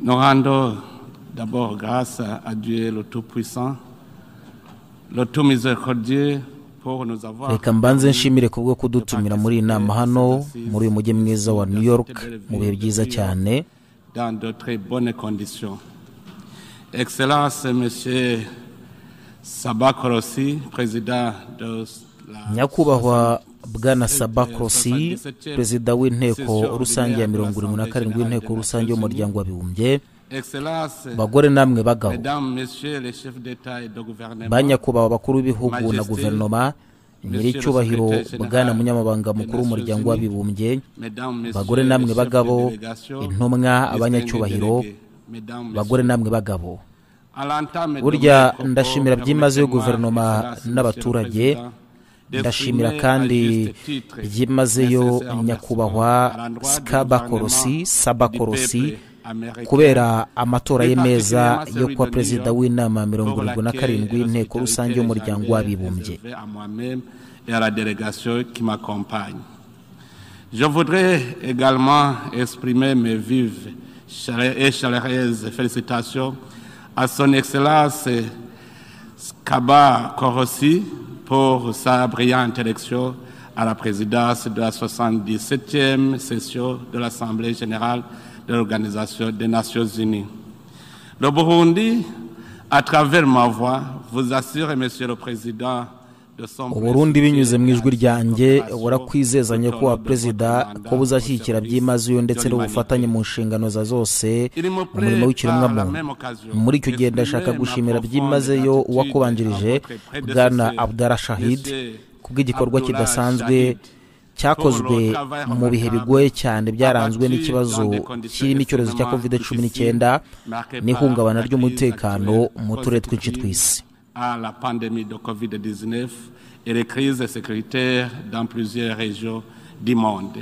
nous rendons d'abord grâce à à Dieu le Tout-Puissant, le Tout-Miséricordieux, pour nous avoir... reka mbanze nshimire kubwo kudutumira muri iyi nama hano muri uyu mujyi mwiza wa new york mu bihe byiza cyane dans de très bonnes conditions. Excellence, Monsieur Sabakorossi, président de la... nyakubahwa bwana sabakrosi perezida w'inteko rusange ya mirongo irindwi na karindwi w'inteko rusange y'umuryango w'abibumbye Excellence, bagore namwe bagabo Mesdames, Messieurs les chefs d'État et de gouvernement, ba nyakubahwa bakuru b'ibihugu na guverinoma nyiricyubahiro bwana munyamabanga mukuru w'umuryango w'abibumbye Mesdames, Messieurs bagore les namwe chefs bagabo de délégation, intumwa les abanyacyubahiro délégués, Mesdames, bagore namwe bagabo À l'entame de burya mes propos, ndashimira byimazeyo permettez-moi, guverinoma Excellence, Monsieur le n'abaturage Président, ndashimira d'exprimer kandi à juste titre byimazeyo nécessaire remerciement nyakubahwa à l'endroit du skabakorosi gouvernement sabakorosi du peuple américain kubera amatora ye meza yo kuba Particulièrement celui perezida de w'inama ya mirongo pour irindwi na laquelle karindwi inteko l'hospitalité rusange n'est y'umuryango jamais w'abibumbye réservée à moi-même et à la délégation qui m'accompagne. Je voudrais également exprimer mes vives chaleur- et chaleureuses félicitations à son Excellence Kaba Korossi pour sa brillante élection à la présidence de la 77e session de l'Assemblée générale de l'Organisation des Nations Unies. Le Burundi, à travers ma voix, vous assure, Monsieur le Président, de son uburundi binyuze mu ijwi ryanjye burakwizeza nyakubahwa perezisida ko bushyigikira buzashyigikira byimazeyo ndetse n'ubufatanye mu nshingano za zose umurimo w'ikiremwamuntu muri icyo gihe ndashaka gushimira byimazeyo uwakubanjirije bwana abdara shahid kubw'igikorwa kidasanzwe cyakozwe mu bihe bigoye cyane byaranzwe n'ikibazo kirimo icyorezo cya kovide cumi n'icyenda n'ihungabana ry'umutekano mu turere twinshi tw'isi à la pandémie de Covid-19 et les crises sécuritaires dans plusieurs régions du monde.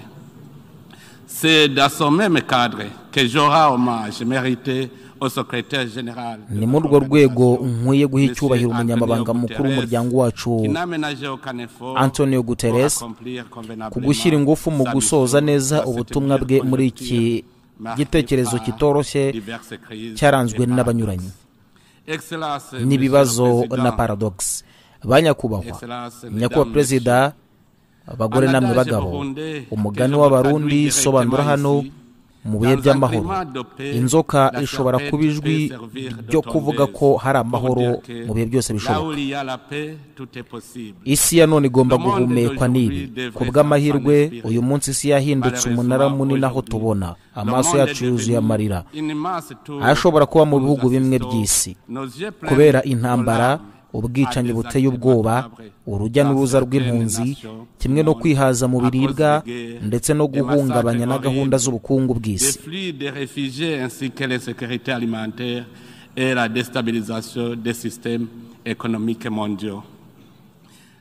C'est dans ce même cadre que j'aurai hommage mérité au secrétaire général. de ni la muri urwo rwego Confédération, nkwiye guha Monsieur icyubahiro Antonio umunyamabanga mukuru Guterres, w'umuryango wacu qui n'a ménagé aucun effort Antonio pour Guterres, accomplir convenablement ku gushyira ingufu mu sa gusoza mission neza dans cette ubutumwa bwe période muri iki marquée gitekerezo par kitoroshye diverses crises cyaranzwe et n'abanyuranye Excellence, Monsieur le n'ibibazo na Président, paradogisi ba nyakubahwa Excellence, nyakubahwa Mesdames, perezida abagore Amadage namwe bagabo Burundi, umugani Tejo w'abarundi Mutandwi, sobanura Clement hano ici, mu bihe dans un by'amahoro climat de paix, inzoka la ishobora serpente kuba ijwi peut servir de ryo kuvuga tondeuse ko hari pour amahoro dire que mu bihe byose là bishoboka où il y a la paix, tout est possible. isi ya none igomba Le monde guhumekwa n'ibi d'aujourd'hui devrait ku bw'amahirwe s'en inspirer. uyu munsi isi yahindutse umunara munini aho tubona amaso Le monde yacu est yuzuye devenu amarira une immense tour ashobora kuba mu où nous bihugu bimwe assistons, by'isi nos yeux pleins kubera de intambara larmes, ubwicanyi à des buteye actes ubwoba macabres urujya dans n'uruza certaines rw'impunzi nations kimwe du no monde, kwihaza mu à cause biribwa des guerres, ndetse no des guhungabanya na massacres gahunda horribles, z'ubukungu des bw'isi flux des réfugiés ainsi que les sécurités alimentaires et la déstabilisation des systèmes économiques mondiaux.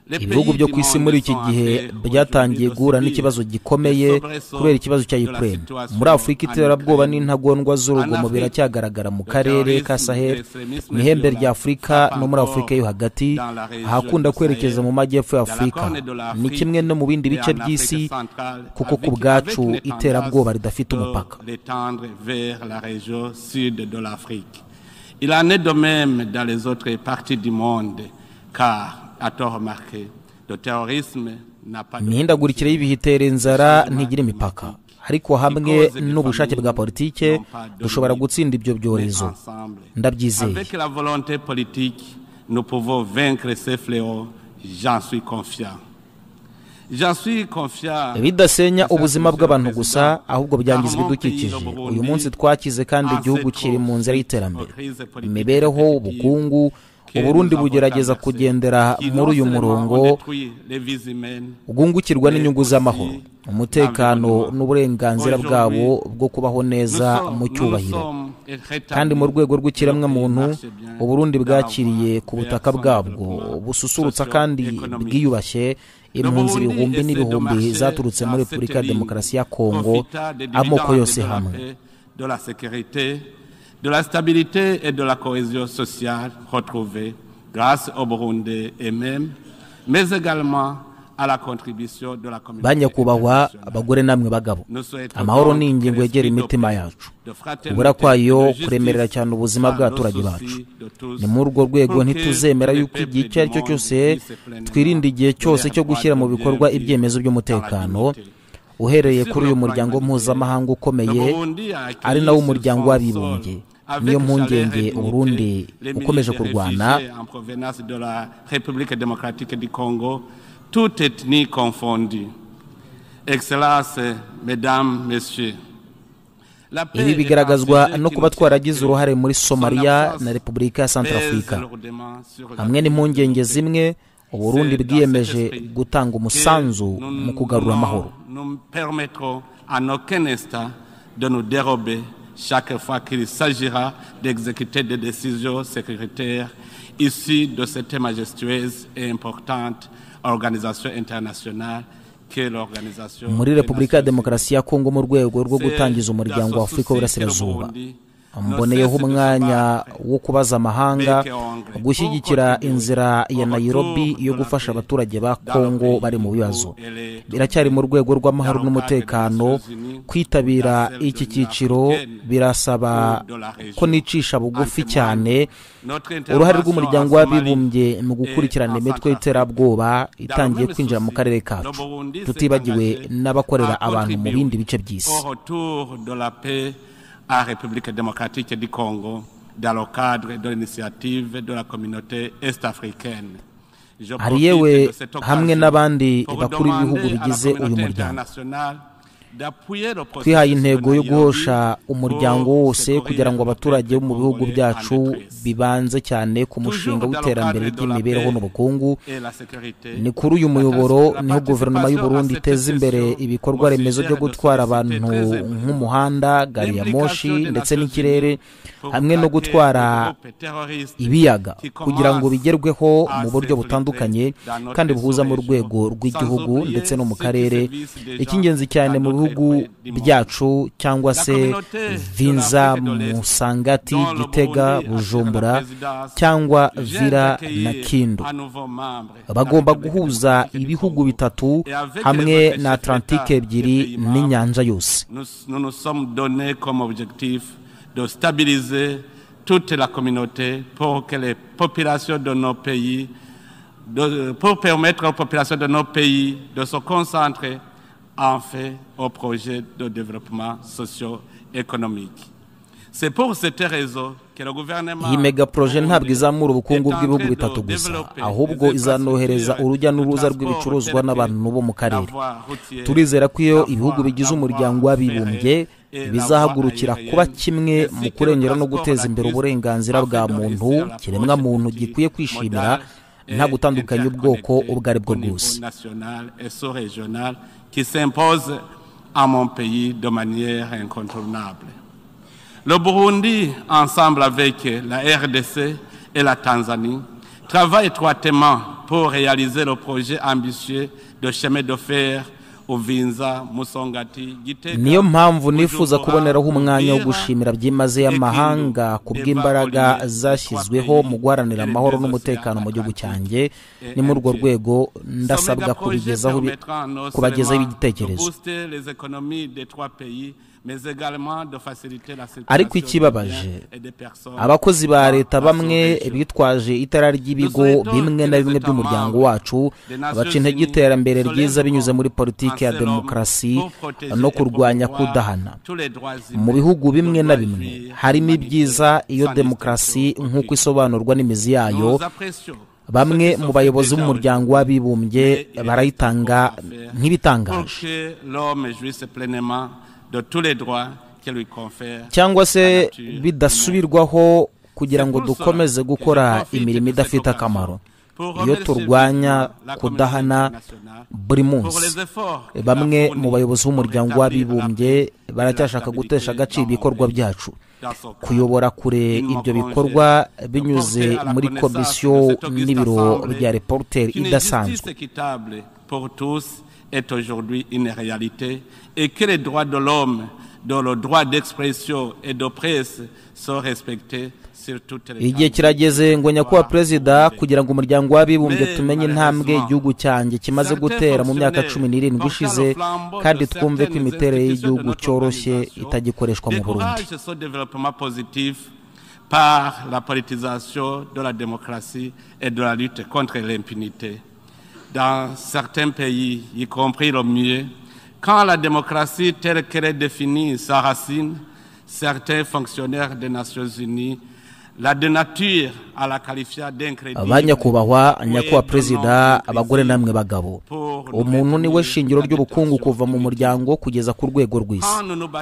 Les ibihugu pays byo du ku isi monde muri iki sont gihe entrés aujourd'hui byatangiye dans guhura ce n'ikibazo pays. gikomeye Le sobresaut kubera ikibazo cya de la Ukraine situation muri afurika en iterabwoba Ukraine. n'intagondwa z'urugomo En Afrique, biracyagaragara mu le karere ka terrorisme, sahel l'extrémisme mu ihembe violent rya afurika frappe no muri encore afurika yo hagati dans la région ahakunda du kwerekeza Sahel, mu majyepfo ya dans la afurika Corne de l'Afrique ni kimwe no mu bindi et bice en Afrique by'isi centrale, kuko ku avec- bwacu avec une iterabwoba tendance ridafite de umupaka l'étendre vers la région sud de l'Afrique. Il en est de même dans les autres parties du monde, car, à tort remarqué, le terrorisme n'a pas de imihindagurikire y'ibihe itera inzara ntigira imipaka ariko hamwe n'ubushake bwa politike dushobora gutsinda ibyo byorezo ndabyizeye Avec la volonté politique, nous pouvons vaincre ces fléaux, j'en suis confiant. J'en suis confiant. bidasenya ubuzima bw'abantu gusa ahubwo byangiza ibidukikije uyu munsi twakize kandi igihugu kiri mu nzira y'iterambere imibereho ubukungu uburundi bugerageza kugendera muri uyu murongo bwungukirwa n'inyungu z'amahoro umutekano n'uburenganzira bwabo bwo kubaho neza mu cyubahiro kandi mu rwego rw'ikiremwamuntu uburundi bwakiriye ku butaka bwabwo bususurutsa kandi bwiyubashye impunzi ibihumbi n'ibihumbi zaturutse muri repubulika ya demokarasi ya kongo amoko yose hamwe de la sécurité, de la stabilité et de la cohésion sociale retrouvée grâce au Burundi et même, mais également banyakubahwa abagore namwe bagabo amahoro ni ingingo yegera imitima yacu ubura kwayo kuremerera cyane ubuzima bw'abaturage bacu ni muri urwo rwego ntituzemera yuko igihe icyo ari cyo cyose twirinda igihe cyose cyo gushyira mu bikorwa ibyemezo by'umutekano uhereye kuri uyu muryango mpuzamahanga ukomeye ari nawo umuryango w'abibumbye niyo mpungenge uburundi ukomeje kurwana toutes ethnies confondues. Excellences, Mesdames, Messieurs. ibi bigaragazwa no kuba twaragize uruhare muri somaliya na repubulika ya santarafurika hamwe n'impungenge zimwe uburundi bwiyemeje gutanga umusanzu mu kugarura amahoro de nous dérober chaque fois qu'il s'agira d'exécuter des décisions sécuritaires issues de cette majestueuse et importante muri repubulika ya demokarasi ya kongo mu rwego rwo gutangiza umuryango wa afurika w'iburasirazuba mboneyeho umwanya wo kubaza amahanga gushyigikira inzira ya nayirobi yo gufasha abaturage ba kongo bari mu bibazo biracyari mu rwego rw'amahoro n'umutekano kwitabira iki cyiciro birasaba ko nicisha bugufi cyane uruhare rw'umuryango w'abibumbye mu gukurikirana imitwe y'iterabwoba itangiye kwinjira mu karere kacu tutibagiwe n'abakorera abantu mu bindi bice by'isi à République démocratique du Congo dans le cadre de l'initiative de la communauté est-africaine. hari yewe hamwe n'abandi bakuru b'ibihugu bigize uyu muryango twihaye intego yo guhosha umuryango wose kugira ngo abaturage bo mu bihugu byacu bibanze cyane ku mushinga w'iterambere ry'imibereho n'ubukungu ni kuri uyu muyoboro niho guverinoma y'u Burundi iteza imbere ibikorwa remezo byo gutwara abantu nk'umuhanda gari ya moshi ndetse n'ikirere hamwe no gutwara ibiyaga kugira ngo bigerweho mu buryo butandukanye kandi buhuza mu rwego rw'igihugu ndetse no mu karere icy'ingenzi cyane mu bihugu bihugu byacu cyangwa se vinza musangati gitega bujumbura cyangwa vira na kindu bagomba guhuza ibihugu bitatu hamwe na atlantike ebyiri n'inyanja yose de stabiliser toute la communauté pour que les populations de nos pays, de, pour permettre aux populations de nos pays de se concentrer en fait au projet de développement socio-économique. C'est pour cette raison que le gouvernement... iyi mega poroje ntabwo izamura ubukungu bw'ibihugu bitatu gusa ahubwo izanohereza urujya n'uruza rw'ibicuruzwa n'abantu bo mu karere turizera ko iyo ibihugu bigize umuryango w'abibumbye bizahagurukira kuba kimwe mu kurengera no guteza imbere uburenganzira bwa muntu kiremwa muntu gikwiye kwishimira nta gutandukanya ubwoko ubwo ari bwo bwose qui s'impose à mon pays de manière incontournable. Le Burundi, ensemble avec la RDC et la Tanzanie, travaille étroitement pour réaliser le projet ambitieux de chemin de fer niyo mpamvu nifuza kuboneraho umwanya wo gushimira byimazeyo amahanga ku bw'imbaraga zashyizweho mu guharanira amahoro n'umutekano mu gihugu cyanjye ni muri urwo rwego ndasabwa kubagezaho igitekerezo ariko ikibabaje abakozi ba leta bamwe bitwaje itara ry'ibigo bimwe na bimwe by'umuryango wacu baca intege iterambere ryiza binyuze muri politiki ya demokarasi no kurwanya kudahana mu bihugu bimwe na bimwe harimo ibyiza iyo demokarasi nk'uko isobanurwa n'imizi yayo bamwe mu bayobozi b'umuryango w'abibumbye barayitanga nk'ibitangaje cyangwa se bidasubirwaho kugira ngo dukomeze gukora imirimo idafite akamaro iyo turwanya kudahana buri munsi bamwe mu bayobozi b'umuryango w'abibumbye baracyashaka gutesha agaciro ibikorwa byacu kuyobora kure ibyo bikorwa binyuze muri komisiyo n'ibiro bya reporuteri idasanzwe est aujourd'hui une réalité et que les droits de l'homme, dont le droit d'expression et de presse sont respectés. igihe kirageze ngo nyakubahwa perezida kugira ngo umuryango w'abibumbye tumenye intambwe igihugu cyanjye kimaze gutera mu myaka cumi n'irindwi ishize kandi twumve ko imiterere y'igihugu cyoroshye itagikoreshwa mu burundi par la politisation de la démocratie et de la lutte contre l'impunité. Dans certains pays, y compris le mien, quand la démocratie telle qu'elle est définie sa racine, certains fonctionnaires des Nations Unies la denature à la qualifier d'incrédible. abanyakubahwa nyakubahwa perezida abagore namwe bagabo umuntu niwe shingiro ry'ubukungu kuva mu muryango kugeza ku rwego rw'isi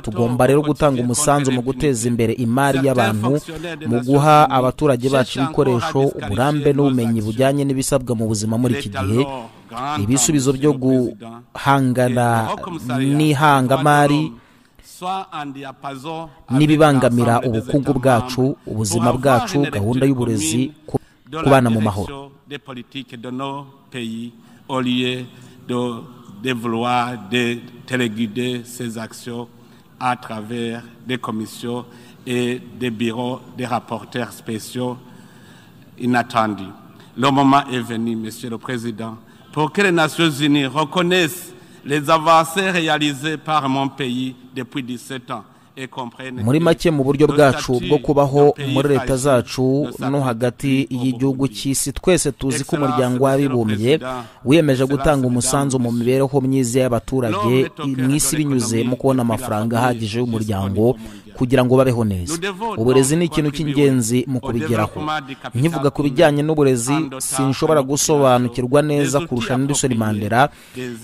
tugomba rero gutanga umusanzu mu guteza imbere imari y'abantu mu guha abaturage bacu ibikoresho uburambe n'ubumenyi bujyanye n'ibisabwa mu buzima muri iki gihe ibisubizo byo guhangana n'ihangamari n'ibibangamira ubukungu bwacu ubuzima bwacu gahunda y'uburezi kubana mu mahoro de vouloir de téléguider ces actions à travers des commissions et des bureaux des rapporteurs spéciaux inattendus. Le moment est venu, Monsieur le Président, pour que les Nations Unies reconnaissent les avancées réalisées par mon pays depuis 17 ans. muri make mu buryo bwacu bwo kubaho muri leta zacu no hagati y'igihugu cy'isi twese tuzi ko umuryango w'abibumbye wiyemeje gutanga umusanzu mu mibereho myiza y'abaturage mu isi binyuze mu kubona amafaranga ahagije y'umuryango kugira ngo babeho neza uburezi ni ikintu cy'ingenzi mu kubigeraho nkivuga ku bijyanye n'uburezi sinshobora gusobanukirwa neza kurusha Nelson Mandela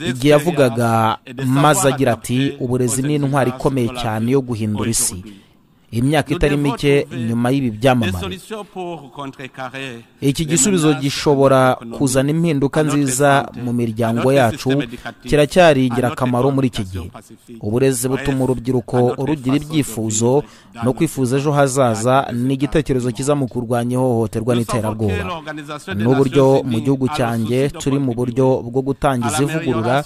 igihe yavugaga maze agira ati uburezi ni intwari ikomeye cyane yo guhindura isi imyaka itari mike nyuma y'ibi byamamare iki gisubizo gishobora kuzana impinduka nziza mu miryango yacu kiracyari ingirakamaro muri iki gihe uburezi butuma urubyiruko rugira ibyifuzo no kwifuza ejo hazaza ni igitekerezo kiza mu kurwanya ihohoterwa n'iterabwoba n'uburyo mu gihugu cyanjye turi mu buryo bwo gutangiza ivugurura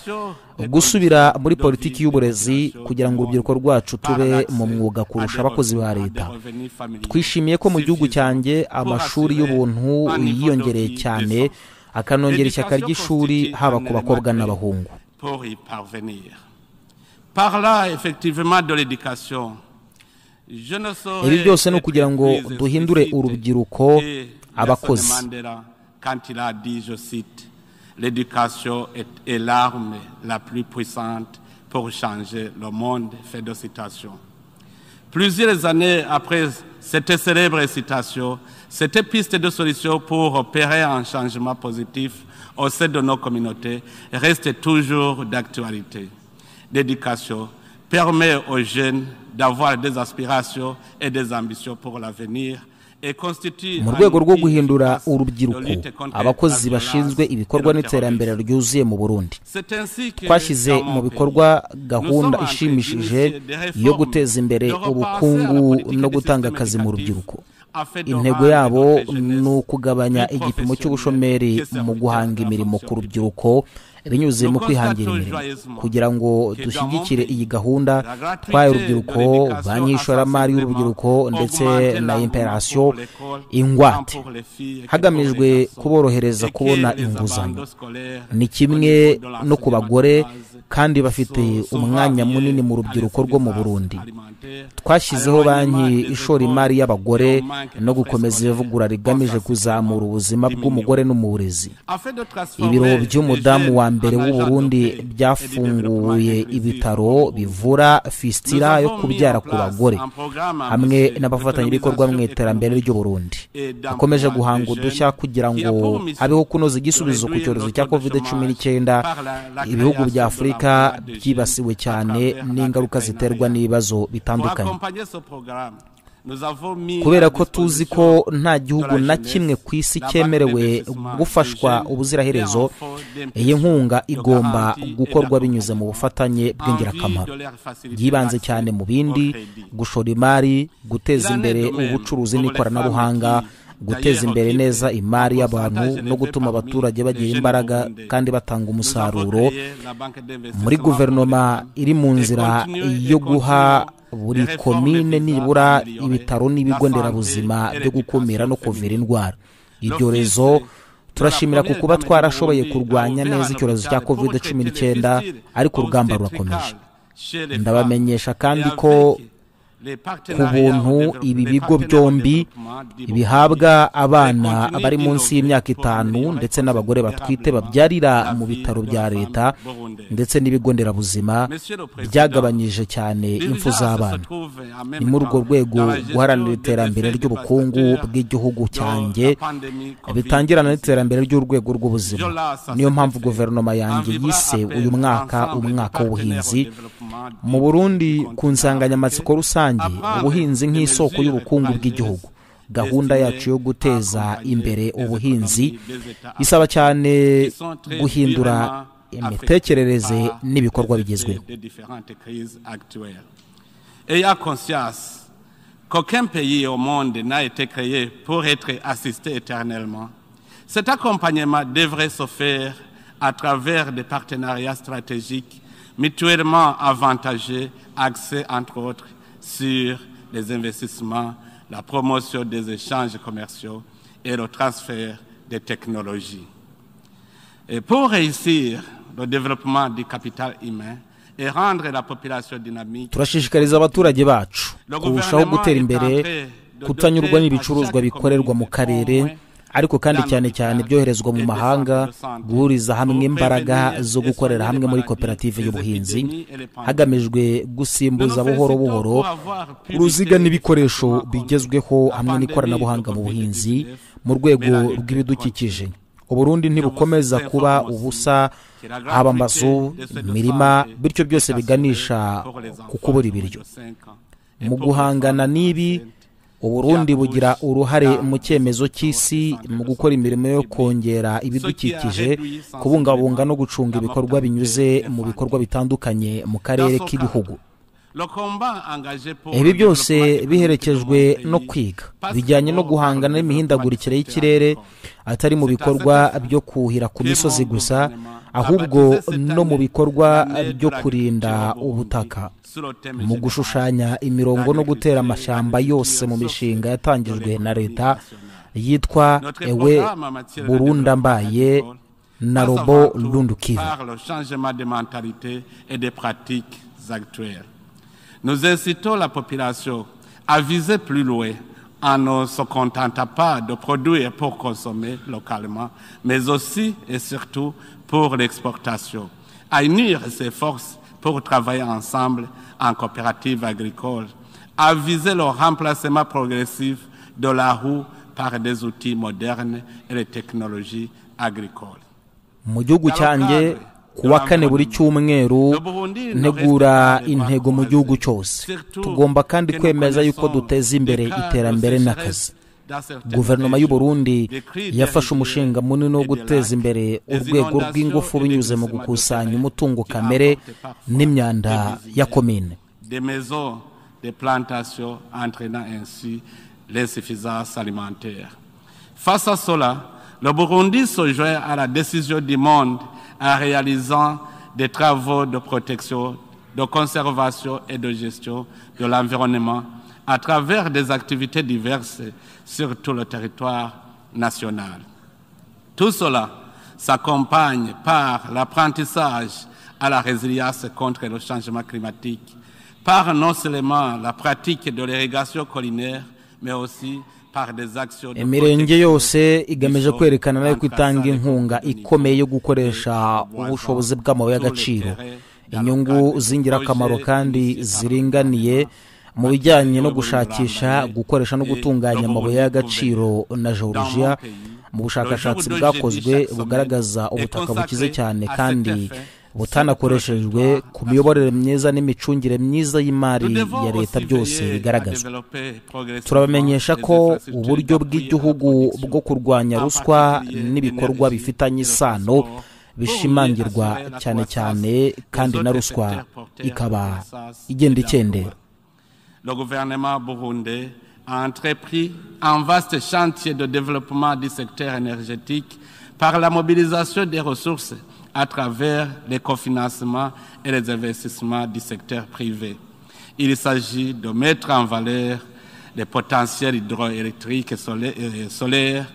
gusubira muri politiki y'uburezi kugira ngo urubyiruko rwacu tube mu mwuga kurusha abakozi ba leta twishimiye ko mu gihugu cyanjye amashuri y'ubuntu yiyongereye cyane akanongera ishyaka ry'ishuri haba ku bakobwa n'abahungu ibi byose ni ukugira ngo duhindure urubyiruko abakozi L'éducation est, l'arme la plus puissante pour changer le monde. Fait de citation. Plusieurs années après cette célèbre citation, cette piste de solution pour opérer un changement positif au sein de nos communautés reste toujours d'actualité. L'éducation permet aux jeunes d'avoir des aspirations et des ambitions pour l'avenir mu rwego rwo guhindura urubyiruko abakozi bashinzwe ibikorwa n'iterambere ryuzuye mu burundi twashyize mu bikorwa gahunda ishimishije yo guteza imbere ubukungu no gutanga akazi mu rubyiruko intego yabo ni ukugabanya igipimo cy'ubushomeri mu guhanga imirimo ku rubyiruko binyuze mu kwihangira imirimo kugira ngo dushyigikire iyi gahunda twaye urubyiruko banki y'ishoramari y'urubyiruko ndetse na imperasiyo ingwate hagamijwe kuborohereza kubona inguzanyo ni kimwe no ku bagore kandi bafite umwanya munini mu rubyiruko rwo mu burundi twashyizeho banki ishora imari y'abagore no gukomeza ivugura rigamije kuzamura ubuzima bw'umugore no mu burezi ibiro by'umudamu wa mbere w'u Burundi byafunguye ibitaro bivura fistira yo kubyara ku bagore hamwe n'abafatanyabikorwa mu iterambere ry'uburundi dukomeje guhanga udushya kugira ngo habeho kunoza igisubizo ku cyorezo cya covid cumi n'icyenda ibihugu bya afurika byibasiwe cyane n'ingaruka ziterwa n'ibibazo bitandukanye kubera ko tuzi ko nta gihugu na kimwe ku isi cyemerewe gufashwa ubuziraherezo iyi nkunga igomba gukorwa binyuze mu bufatanye bw'ingirakamaro yibanze cyane mu bindi gushora imari guteza imbere ubucuruzi n'ikoranabuhanga guteza imbere neza imari y'abantu no gutuma abaturage bagira imbaraga kandi batanga umusaruro muri guverinoma iri mu nzira yo guha buri komine nibura ibitaro n'ibigo nderabuzima byo gukumira no kuvura indwara ibyorezo turashimira ku kuba twarashoboye kurwanya neza icyorezo cya covid cumi n'icyenda ariko urugamba rurakomeje ndabamenyesha kandi ko ku buntu ibi bigo byombi bihabwa abana bari munsi y'imyaka itanu ndetse n'abagore batwite babyarira mu bitaro bya leta ndetse n'ibigo nderabuzima byagabanyije cyane impfu z'abana ni muri urwo rwego guharanira iterambere ry'ubukungu bw'igihugu cyanjye bitangirana n'iterambere ry'urwego rw'ubuzima niyo mpamvu guverinoma yanjye yise uyu mwaka umwaka w'ubuhinzi mu burundi ku nsanganyamatsiko rusange ubuhinzi nk'isoko y'ubukungu bw'igihugu gahunda yacu yo guteza imbere ubuhinzi isaba cyane guhindura imitekerereze n'ibikorwa bigezweho Qu'aucun pays au monde n'a été créé pour être assisté éternellement. Cet accompagnement devrait se faire à travers des partenariats stratégiques mutuellement avantagés, axés entre autres sur les investissements, la promotion des échanges commerciaux et le transfert des technologies. Et pour réussir le développement du capital humain, turashishikariza abaturage bacu kurushaho gutera imbere kutanyurwa n'ibicuruzwa bikorerwa mu karere ariko kandi cyane cyane ibyoherezwa mu mahanga guhuriza hamwe imbaraga zo gukorera hamwe muri koperative y'ubuhinzi hagamijwe gusimbuza buhoro buhoro uruziga n'ibikoresho bigezweho hamwe n'ikoranabuhanga mu buhinzi mu rwego rw'ibidukikije uburundi ntibukomeza kuba ubusa haba amazu imirima bityo byose biganisha ku kubura ibiryo mu guhangana n'ibi uburundi bugira uruhare mu cyemezo cy'isi mu gukora imirimo yo kongera ibidukikije kubungabunga no gucunga ibikorwa binyuze mu bikorwa bitandukanye mu karere k'ibihugu ibi byose biherekejwe no kwiga bijyanye no guhangana n'imihindagurikire y'ikirere atari mu bikorwa byo kuhira ku misozi gusa ahubwo no mu bikorwa byo kurinda ubutaka mu gushushanya imirongo no gutera amashyamba yose mu mishinga yatangijwe na leta yitwa ewe burunda mbaye na robo rundukivu Nous incitons la population à viser plus loin en ne se contentant pas de produire pour consommer localement, mais aussi et surtout pour l'exportation, à unir ses forces pour travailler ensemble en coopérative agricole, à viser le remplacement progressif de la roue par des outils modernes et les technologies agricoles. mu gihugu cyanjye kuwa kane buri cyumweru ntegura intego mu gihugu cyose tugomba kandi kwemeza yuko duteza imbere iterambere n'akazi guverinoma y'u Burundi yafashe umushinga munini wo guteza imbere urwego rw'ingufu binyuze mu gukusanya umutungo kamere n'imyanda ya komine Face à cela, le Burundi se joint à la décision du monde en réalisant des travaux de protection, de conservation et de gestion de l'environnement à travers des activités diverses sur tout le territoire national. Tout cela s'accompagne par l'apprentissage à la résilience contre le changement climatique, par non seulement la pratique de l'irrigation collinaire, mais aussi imirenge yose igamije kwerekana nayo ko itanga inkunga ikomeye yo gukoresha ubushobozi bw'amabuye y'agaciro inyungu z'ingirakamaro kandi ziringaniye mu bijyanye no gushakisha gukoresha no gutunganya amabuye y'agaciro na georgia mu bushakashatsi bwakozwe bugaragaza ubutaka bukize cyane kandi butanakoreshejwe ku miyoborere myiza n'imicungire myiza y'imari ya leta byose bigaragazwa turabamenyesha ko uburyo bw'igihugu bwo kurwanya ruswa n'ibikorwa bifitanye isano bishimangirwa cyane cyane kandi na ruswa ikaba igenda ikendera le gouvernement burundais a entrepris un vaste chantier de développement du secteur énergétique par la mobilisation des ressources à travers les cofinancements et les investissements du secteur privé. Il s'agit de mettre en valeur les potentiels hydroélectriques et solaires,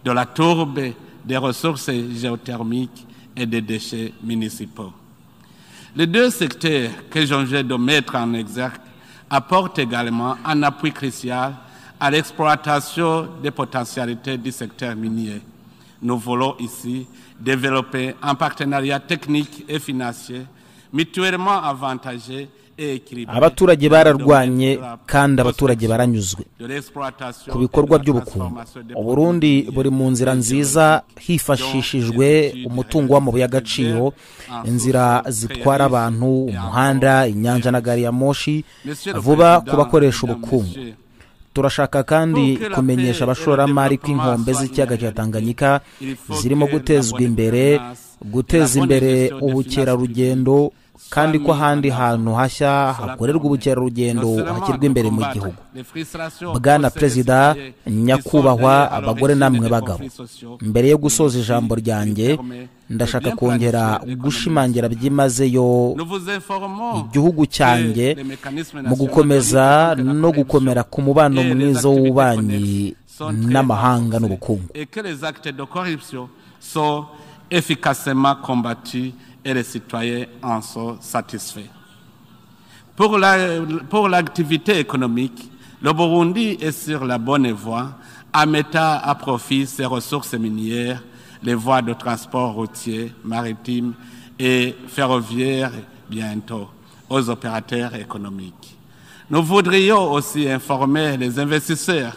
de la tourbe, des ressources géothermiques et des déchets municipaux. Les deux secteurs que j'ai de mettre en exergue apportent également un appui crucial à l'exploitation des potentialités du secteur minier. Nous voulons ici développer un partenariat technique et financier mutuellement avantagé abaturage bararwanye kandi abaturage baranyuzwe ku bikorwa by'ubukungu uburundi buri mu nzira nziza hifashishijwe umutungo w'amabuye y'agaciro inzira zitwara abantu umuhanda inyanja na gari ya moshi vuba ku bakoresha ubukungu turashaka kandi kumenyesha abashoramari ko inkombe z'ikiyaga cya tanganyika zirimo gutezwa imbere guteza imbere ubukerarugendo kandi ko ahandi hantu hashya hakorerwa ubukerarugendo hashyirwa imbere mu gihugu bwana perezida nyakubahwa abagore namwe bagabo mbere yo gusoza ijambo ryanjye ndashaka kongera gushimangira byimazeyo igihugu cyanjye mu gukomeza no gukomera ku mubano mwiza w'ububanyi n'amahanga n'ubukungu efficacement combattus et les citoyens en sont satisfaits. Pour l'activité la, pour économique, le Burundi est sur la bonne voie en mettant à profit ses ressources minières, les voies de transport routier, maritime et ferroviaire bientôt aux opérateurs économiques. Nous voudrions aussi informer les investisseurs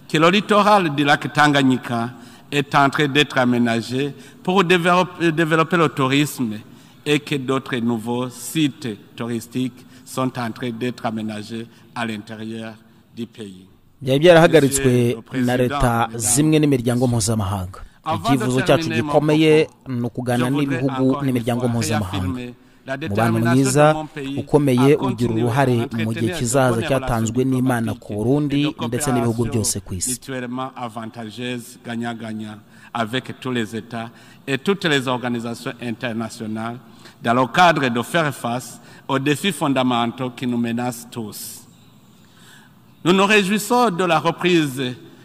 que le littoral du lac Tanganyika est en train d'être aménagé pour développer, développer, le tourisme et que d'autres nouveaux sites touristiques sont en train d'être aménagés à l'intérieur du pays. byari byarahagaritswe na leta zimwe n'imiryango mpuzamahanga icyifuzo cyacu gikomeye ni ukuganira n'ibihugu n'imiryango mpuzamahanga umubano mwiza ukomeye ugira uruhare mu gihe kizaza cyatanzwe n'imana ku burundi ndetse n'ibihugu byose ku isi avec tous les États et toutes les organisations internationales dans le cadre de faire face aux défis fondamentaux qui nous menacent tous. Nous nous réjouissons de la reprise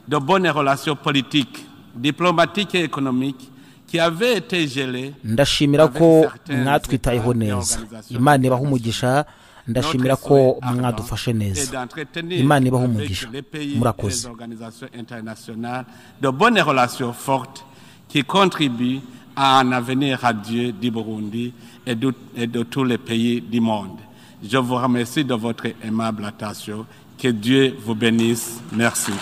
de bonnes relations politiques, diplomatiques et économiques ndashimira ko mwatwitayeho neza imana ibaha umugisha ndashimira ko mwadufashe neza imana ibaho umugisha murakoze qui contribuent à un avenir radieux du Burundi et de, et de tous les pays du monde. Je vous remercie de votre aimable attention. Que Dieu vous bénisse. Merci.